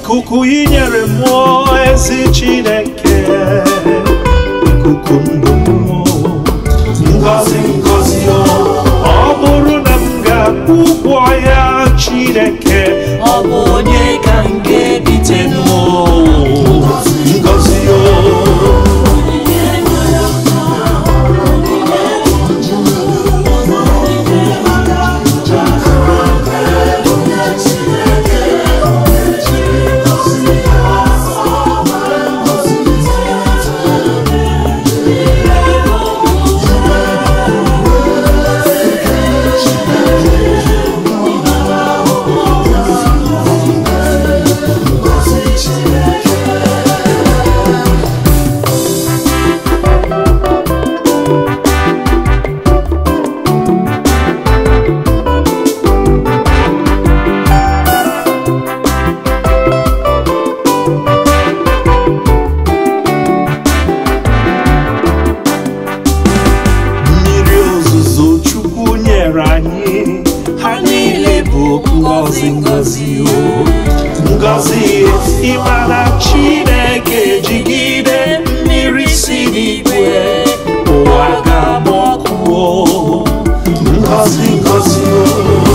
ikuku inyere mmụọ ezi chineke ikuku ndụ mmụọ ngozi ngozi o ọ bụrụ na m ga-akwụ ụgwọ ya chineke ọ bụ onye ka m ga-ebite mmụọ ngozi o mmiri ozuzo chukwu nyere anyị ha niile bụ ngozi ngozi o ngozi ịmara chineke jigide mmiri si n'igwe ụwa ga-agba ọkụ o ngozi ngozi o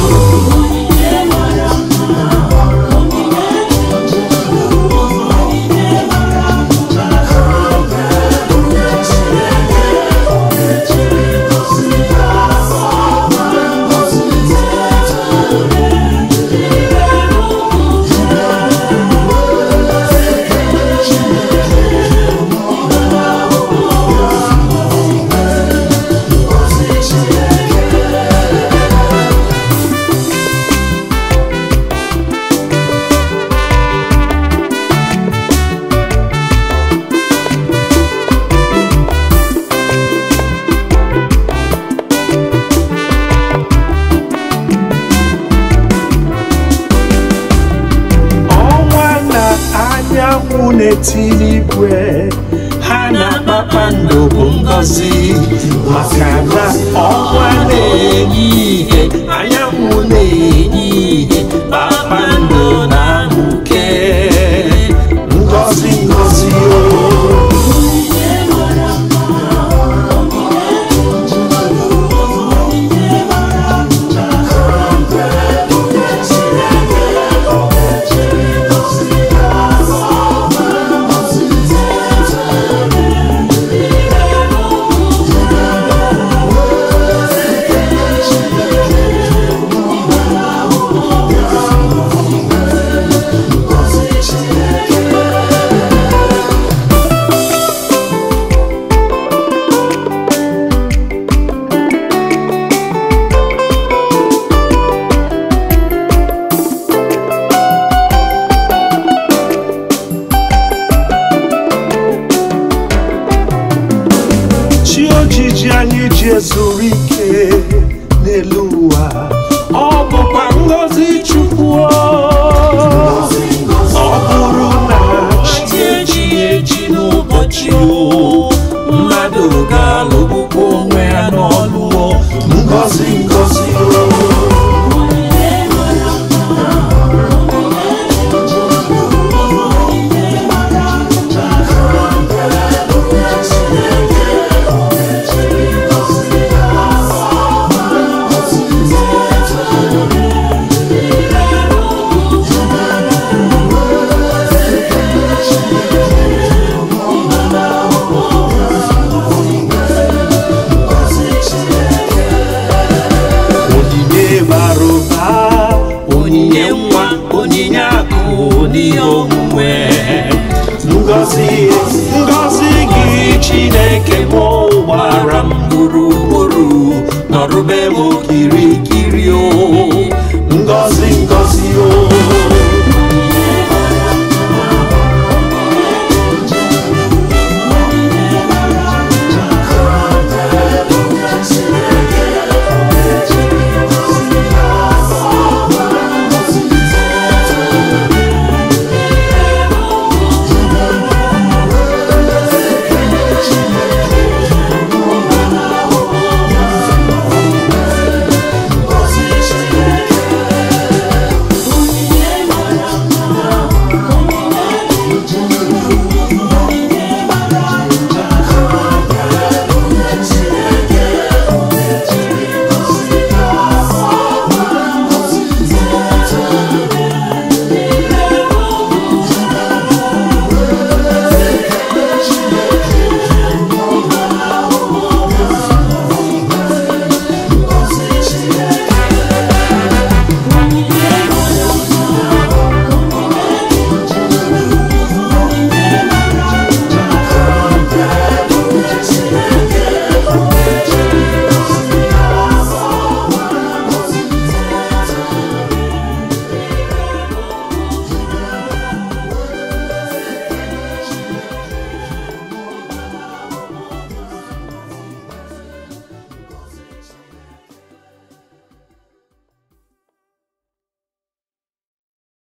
ọnwa na anyanwụ na-etili igwe ha na kpakpando bụ ngọzi maka na ọnwa na-enye ihe anyanwụ na-enye ihe kpakpando na-amụke ngọzi ngọzi o chi ojiji anyị ji ezuru ike n'elu ụwa ọ bụkwa ngọzi chukwu o. ọ bụrụ na chi eji eji n'ụbọchị o mmadụ ga-alụgbukwa onwe ya n'ọlụ o ngọzi ngọzi o onyinye bara ụba onyinye nwa onyinye akụ n'ihe omume ngọzi ngọzi gị chineke mụ gbara m gburugburu nọrụbe m okirikiri